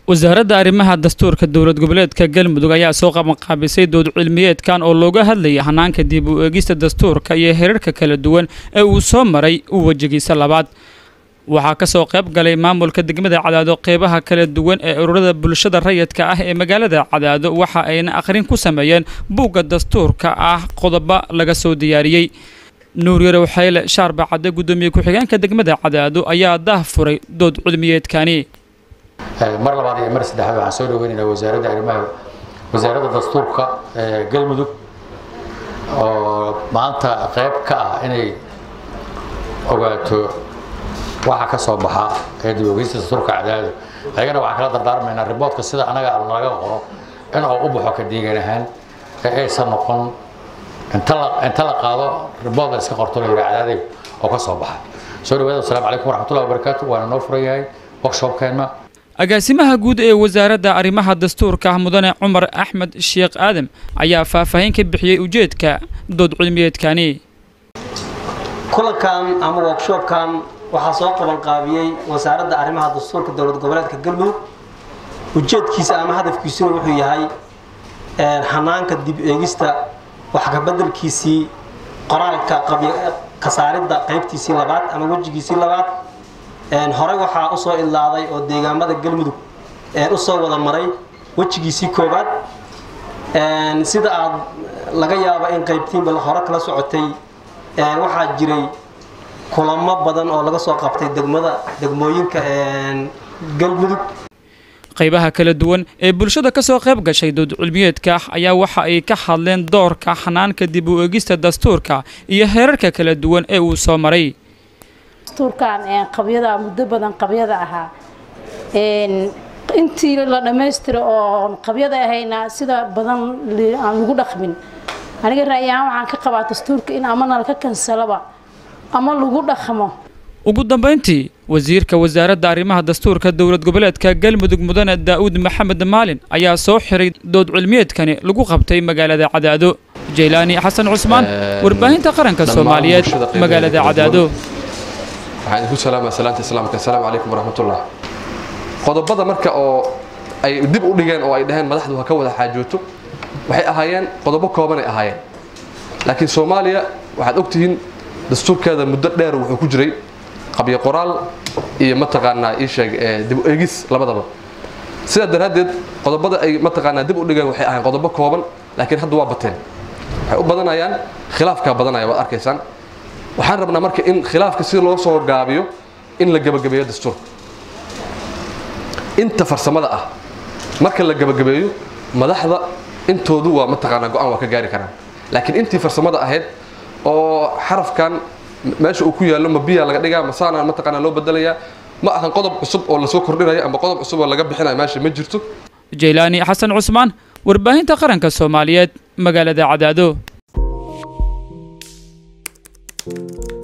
wasaaradda arrimaha dastuurka dowlad goboleedka galmudug ayaa soo qabanqaabisay dood cilmiyeedkan oo looga hadlayay hanaanka dib u eegista dastuurka iyo herarka kala duwan ee uu soo maray u wejigiisa labaad waxaa kasoo qayb galay maamulka degmada cadaado qeybaha kala duwan ee ururada bulshada rayidka ah ee magaalada cadaado waxa ayna akhrin ku sameeyeen buugga dastuurka ah qodobo laga soo diyaariyey nuur yarow xayle shaarba cadde guddoomiye ku-xigeenka degmada cadaado ayaa daah furay dood cilmiyeedkani mar labaad iyo mar saddexaad waxaan soo dhaweynaynaa wasaaradda arrimaha wasaaradda dastuurka ee galmudug oo maanta qayb ka ah inay ogaato waxa ka soo baxa ee dib ogeysta dastuurka cadaado ayagana waxaan kala dardaarmaynaa riboodka sida anaga laga qoro in oo u baxo ka deegan ahaan ee aysan noqon inta la inta la qaado ribood la iska qorto la yidhi cadaaday oo ka soo baxa soo dhawaada wasalaamu calaykum waraxmatullahi wabarakaatu waana noo furan yahay workshopkeenna agaasimaha guud ee wasaaradda arrimaha dastuurka mudane cumar axmed sheekh aadam ayaa faahfaahin ka bixiyey ujeedka dood cilmiyeedkani kulankan ama workshopkan waxaa soo qabanqaabiyey wasaaradda arrimaha dastuurka dowlad goboleedka galmudug ujeedkiisa ama hadafkiisuna wuxuu yahay hanaanka dib eegista waxkabedelkiisii qoraalka kasaaridda qaybtiisii labaad ama wejigiisii labaad horey waxaa usoo idlaaday oo deegaamada galmudug usoo wada maray wejigiisii koobaad sida aad laga yaabo in qaybtiinba hore kala socotay waxaa jiray kulamo badan oo laga soo qabtay degmada degmooyinka galmudug qaybaha kala duwan ee bulshada ka soo qayb gashay dood cilmiyeedka ayaa waxa ay ka hadleen doorka xanaanka dib u eegista dastuurka iyo heerarka kala duwan ee uu soo maray dastuurkan qabyada muddo badan qabyada ahaa intii la dhammaystiro oo qabyada ahayna sida badan aan lagu dhaqmin aniga ra'yahaan waxaan ka qabaa dastuurka in ama nalka kansalaba ama lagu dhaqmo ugu dambayntii wasiirka wasaaradda arrimaha dastuurka dowlad goboleedka galmudug mudane daa'uud maxamed maalin ayaa soo xiray dood cilmiyeedkani lagu qabtay magaalada cadaado jaylaani xasan cusmaan warbaahinta qaranka soomaaliyeed magaalada cadaado waxaan idinku salaamaa salaanta islaamka assalaamu calaykum waraxmatullah qodobada marka oo ay dib u dhigeen oo ay dhaheen madaxdu ha ka wada xaajooto waxay ahaayeen qodobo koobanay ahaayeen laakiin soomaaliya waxaad ogtihiin dastuurkeeda muddo dheer wuxuu ku jiray qabyo qoraal iyo mataqaanaa ii sheeg dib u eegis labadaba sidaa daraaddeed qodobada ay mataqaanaa dib u dhigeen waxay ahaayeen qodobo kooban laakiin hadda waa bateen waxay u badanayaan khilaafkaa badanaya waad arkaysaan waxaan rabnaa marka in khilaafka si loo soo gaabiyo in la gebagabeeyo dastuurka inta farsamada ah marka la gebagabeeyo madaxda intoodu waa mataqaanaa go-aan waa ka gaari karaan laakiin intii farsamada ahayd oo xarafkan meesha uu ku yaallo ma biyaa laga dhigaa masaana mataqaanaa loo bedelayaa ma ahan qodob cusub oo lasoo kordhinayo ama qodob cusub oo laga bixinayo meesha ma jirto jaylaani xasan cusmaan warbaahinta qaranka soomaaliyeed magaalada cadaado